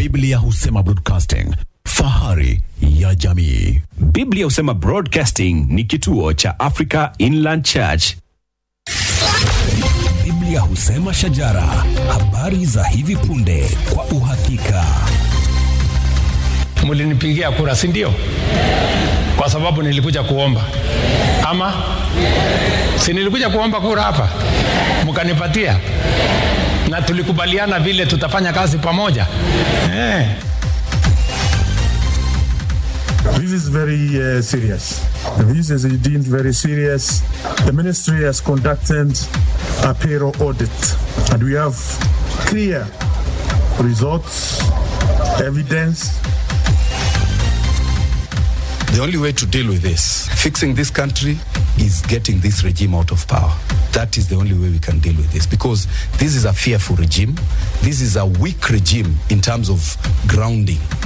Biblia husema broadcasting, fahari ya jamii. Biblia husema Broadcasting ni kituo cha Africa Inland Church. Biblia husema shajara, habari za hivi punde kwa uhakika. mlinipigia kura si ndio kwa sababu nilikuja kuomba ama si nilikuja kuomba kura hapa mkanipatia na tulikubaliana vile tutafanya kazi pamoja eh. This is very uh, serious. This is deemed very serious. The ministry has conducted a payroll audit, and we have clear results, evidence. The only way to deal with this, fixing this country, is getting this regime out of power. That is the only way we can deal with this because this is a fearful regime. This is a weak regime in terms of grounding.